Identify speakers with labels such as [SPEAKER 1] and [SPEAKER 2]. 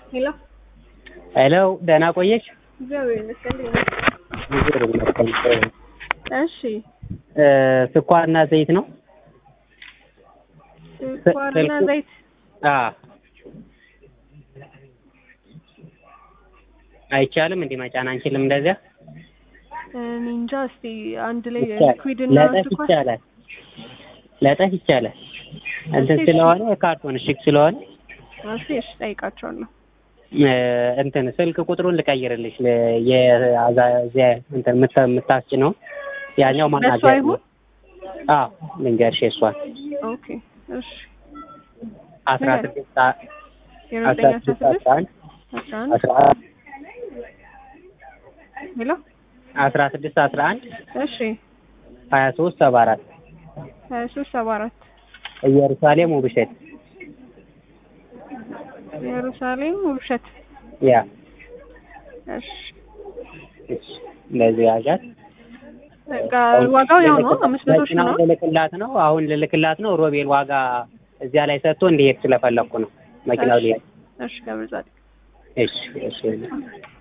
[SPEAKER 1] ሄሎ
[SPEAKER 2] ሄሎ ደህና ቆየሽ?
[SPEAKER 1] እግዚአብሔር ይመስገን።
[SPEAKER 2] እግዚአብሔር ይመስገን።
[SPEAKER 1] እሺ
[SPEAKER 2] እ ስኳርና ዘይት ነው?
[SPEAKER 1] ስኳርና
[SPEAKER 2] ስልኩ-
[SPEAKER 1] ዘይት
[SPEAKER 2] አ አይቻልም እንዲህ መጫን አንችልም እንደዚያ?
[SPEAKER 1] እኔ እንጃ። እስቲ አንድ ላይ
[SPEAKER 2] ይቻላል።
[SPEAKER 1] ሊኩዊድ እና
[SPEAKER 2] ለጠፍ
[SPEAKER 1] ስኳር
[SPEAKER 2] ይቻላል። ለጠፍ ይቻላል። እንትን
[SPEAKER 1] እሺ፣
[SPEAKER 2] ስለሆነ የካርቶን እሽግ ስለሆነ
[SPEAKER 1] እሺ፣ እሺ ጠይቃቸዋለሁ።
[SPEAKER 2] እ እንትን ስልክ ቁጥሩን ልቀይርልሽ ለ- የአዛ- እዚያ እንትን የምታ- የምታስጭነው ያኛው
[SPEAKER 1] በሱ
[SPEAKER 2] ማናጀር
[SPEAKER 1] አይሁን?
[SPEAKER 2] አዎ ልንገርሽ የእሷን
[SPEAKER 1] ኦኬ እሺ።
[SPEAKER 2] አስራ
[SPEAKER 1] ንገር።
[SPEAKER 2] ስድስት አ-
[SPEAKER 1] ዜሮ
[SPEAKER 2] አስራ
[SPEAKER 1] ዘጠኝ አስራ
[SPEAKER 2] ስድስት
[SPEAKER 1] ስድስት
[SPEAKER 2] አስራ አንድ
[SPEAKER 1] አስራ አንድ
[SPEAKER 2] አስራ አንድ
[SPEAKER 1] ሄሎ
[SPEAKER 2] አስራ ስድስት አስራ አንድ
[SPEAKER 1] እሺ
[SPEAKER 2] ሀያ ሶስት ሰባ አራት
[SPEAKER 1] ሀያ ሶስት ሰባ አራት
[SPEAKER 2] ኢየሩሳሌም ውብሸት
[SPEAKER 1] ኢየሩሳሌም ውብሸት
[SPEAKER 2] ያ
[SPEAKER 1] እሺ
[SPEAKER 2] እሺ፣ እንደዚህ ያዣት
[SPEAKER 1] በቃ ዋጋው ያው ነው አምስት መቶ ሺህ ነው
[SPEAKER 2] መኪናውን ልልክላት ነው አሁን ልልክላት ነው ሮቤል ዋጋ እዚያ ላይ ሰጥቶ እንዲሄድ ስለፈለኩ ነው መኪናው ሊሄድ
[SPEAKER 1] እሺ ገብረ ጻድቅ
[SPEAKER 2] እሺ እሺ